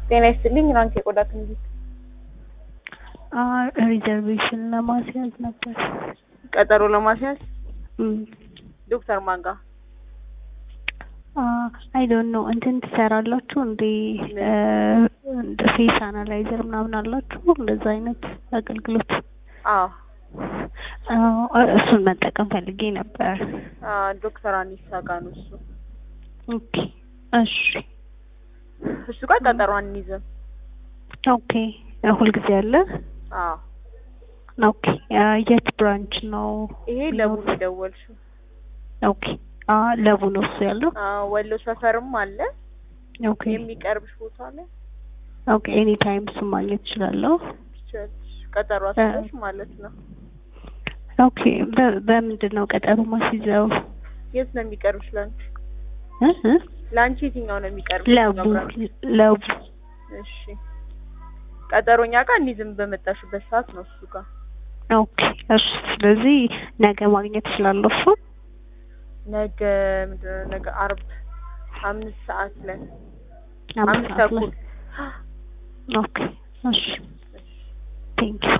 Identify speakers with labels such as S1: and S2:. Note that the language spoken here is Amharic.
S1: ጤና ይስጥልኝ ራንክ የቆዳ ክሊኒክ
S2: ሪዘርቬሽን ለማስያዝ ነበር።
S1: ቀጠሮ ለማስያዝ
S2: እም፣
S1: ዶክተር ማን ጋር?
S2: አይ ዶንት ኖ እንትን ትሰራላችሁ እንዴ? እንደ ፌስ አናላይዘር ምናምን አላችሁ? እንደዛ አይነት አገልግሎት
S1: አዎ
S2: አዎ፣ እሱን መጠቀም ፈልጌ ነበር።
S1: አዎ፣ ዶክተር አኒሳ ጋር ነው እሱ።
S2: ኦኬ እሺ
S1: እሱ ጋር ቀጠሮ አንይዝም።
S2: ኦኬ ሁልጊዜ አለ?
S1: አዎ
S2: ኦኬ የት ብራንች ነው?
S1: ይሄ ለቡ ነው የደወልሽው።
S2: ኦኬ አ ለቡ ነው እሱ ያለው?
S1: አዎ ወሎ ሰፈርም አለ
S2: ኦኬ
S1: የሚቀርብሽ ቦታ አለ።
S2: ኦኬ ኤኒ ታይም እሱን ማግኘት እችላለሁ?
S1: ትችያለሽ። ቀጠሮ አስይዘሽ ማለት ነው።
S2: ኦኬ በ- በምንድን ነው ቀጠሮ ማስይዘው?
S1: የት ነው የሚቀርብሽ ላንቺ?
S2: እ እ
S1: ላንቺ የትኛው ነው የሚቀርብሽ?
S2: ለቡ
S1: የትኛው ብራንች?
S2: ለቡ
S1: እሺ ቀጠሮኛ ጋር እንይዝም በመጣሽበት ሰዓት ነው እሱ ጋር
S2: ኦኬ እሺ ስለዚህ ነገ ማግኘት እችላለሁ እሱ
S1: ነገ ምንድን ነው ነገ አርብ አምስት ሰዓት ላይ
S2: አምስት
S1: አምስት
S2: ሰዓት ላይ
S1: ተኩል
S2: ኦኬ እሺ ቴንኪው